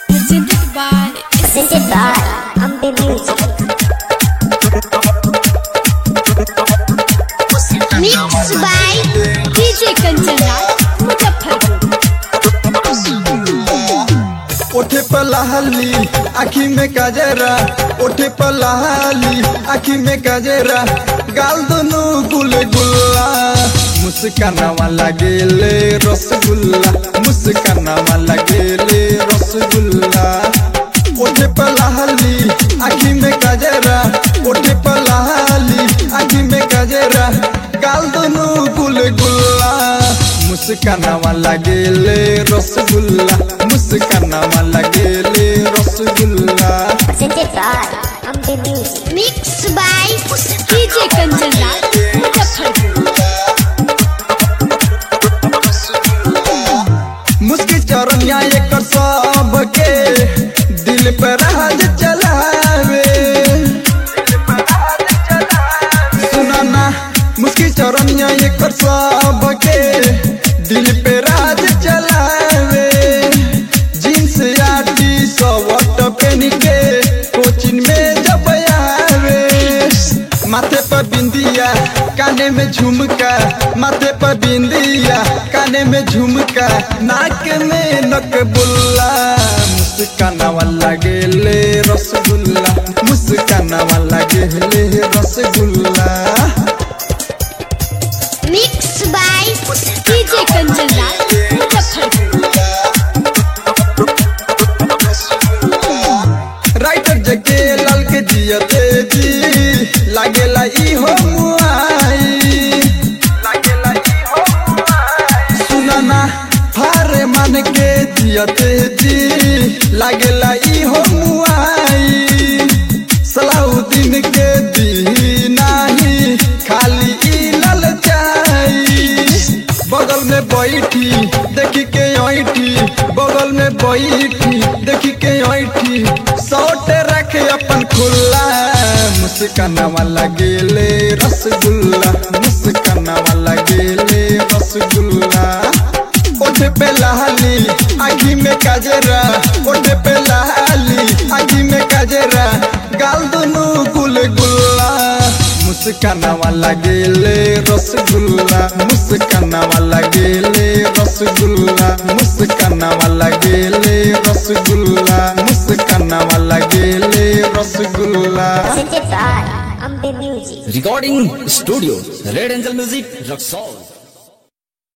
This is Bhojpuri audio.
Presented by Presented by Ambe Music. Mixed by DJ Kancana Muzaffarpur. ओठे पलाली आखी में काजरा ओठे पलाली आखी में काजरा गाल दोनों गुल गुल्ला मुस्कानावा लगेले रसगुल्ला मुस्कानावा लगेले रसगुल्ला ओठे पलाली आखी में काजरा ओठे पलाली आखी में काजरा गाल दोनों गुल गुल्ला मुस्कानावा लगेले रसगुल्ला मुस्कानावा लगेले rasgulla Presented by Ambe Music. Mixed by DJ Kancana Muzaffarpur. मुस्की चरनिया एक सबके दिल पर राज चलावे सुना ना मुस्की चरनिया एक सबके दिल पे राज चलावे जींस या टी शर्ट पहन के कोचिंग में जब आवे माथे पर बिंदिया काने में झुमका माथे पर बिंदिया काने में झुमका नाक में नक बुल्ला मुस्कानावा लगेले रसगुल्ला मुस्कानावा लगेले रसगुल्ला Mixed by DJ Kancana Muzaffarpur. Writer Jage Lal के जियते जी लागेला ई हो मुआई लागेला ई हो मुआई सुना ना फारे मान के जियते जी लागेला ई हो मुआई सलाउद्दीन के दी नाही खाली ई ललचाई बगल में बैठी देखी के ऐठी बगल में बैठी देखी के ऐठी सौटे रखे अपन खुला मुस्कानावा लगेले रसगुल्ला मुस्कानावा लगेले रसगुल्ला ओठे पे लाली आखी में काजरा ओठे पे लाली आखी में काजरा गाल दोनों गुल गुल्ला मुस्कानावा लगेले रसगुल्ला मुस्कानावा लगेले रसगुल्ला मुस्कानावा लगेले रसगुल्ला मुस्कानावा लगेले rasgulla Presented by Ambe Music. Recording Studio Red Angel Music Rock Salt